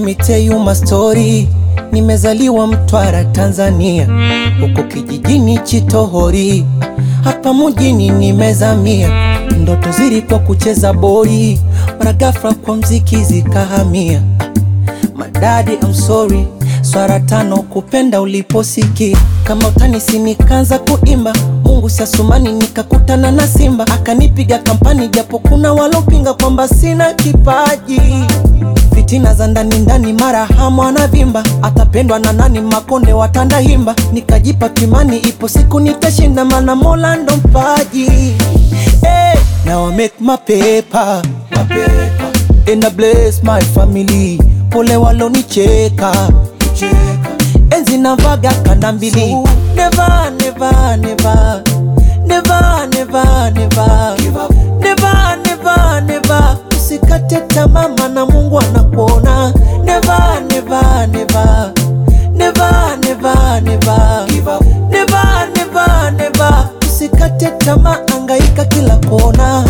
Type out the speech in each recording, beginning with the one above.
me tell you my story. Nimezaliwa Mtwara, Tanzania, huko kijijini Chitohori, hapa mjini nimezamia. Ndoto zilikuwa kucheza boli, mara ghafla kwa mziki zikahamia. Madadi, I'm sorry, swara tano kupenda uliposiki kama utanisi, nikaanza kuimba Mungu siasumani, nikakutana na Simba akanipiga kampani, japo kuna walopinga kwamba sina kipaji fitina za ndani ndani, mara hamu anavimba, atapendwa na nani? Makonde watanda himba, nikajipa kimani, ipo siku nitashinda, mana Mola ndo mpaji. Hey, now I make my paper, my paper. And I bless my family, pole walonicheka enzi navaga kanda mbili, never never never never never never never never never usikate tamaa, maana Mungu anakuona. Never never never never never never never never never usikate tamaa, angaika kila kona.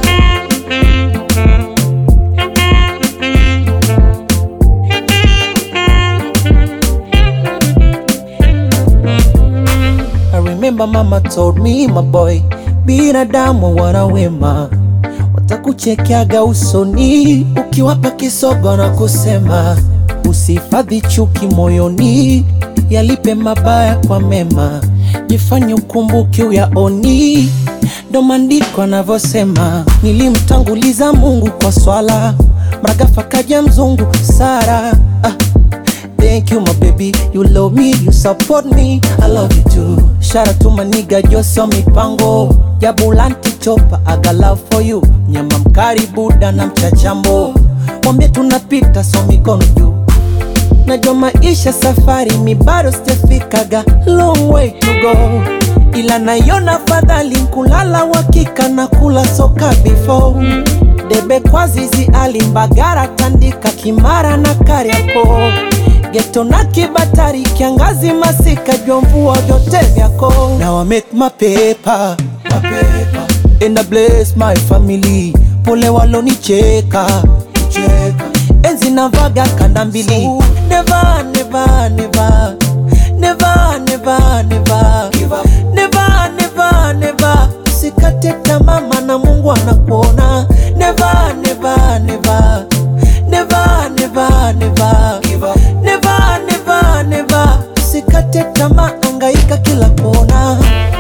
I remember mama told me my boy, binadamu wana wema, watakuchekeaga usoni ukiwapa kisogo na kusema usihifadhi chuki moyoni, yalipe mabaya kwa mema, jifanye ukumbuke uyaoni. Ndo maandiko anavyosema, nilimtanguliza Mungu kwa swala, mragafa kaja mzungu Sara ah. Thank you, my baby. You love me, you support me. I love you too. Shout out to my nigga Josio Mipango. Jabulanti chopa, I got love for you. Nyama mkari buda na mchachambo. Mwambie tunapita so mikono juu. Najua maisha safari mi bado sijafikaga long way to go, ila naiona fadhali kulala wakika na kula soka before debe kwa zizi alimbagara tandika kimara na kariako geto na kibatari kiangazi masika jua mvua vyote vyako Now I make my paper, my paper. And I bless my family pole walonicheka enzi navaga kanda mbili never never never never never never never never never usikate tamaa maana Mungu anakuona never never never never never never never never never usikate tamaa angaika kila kona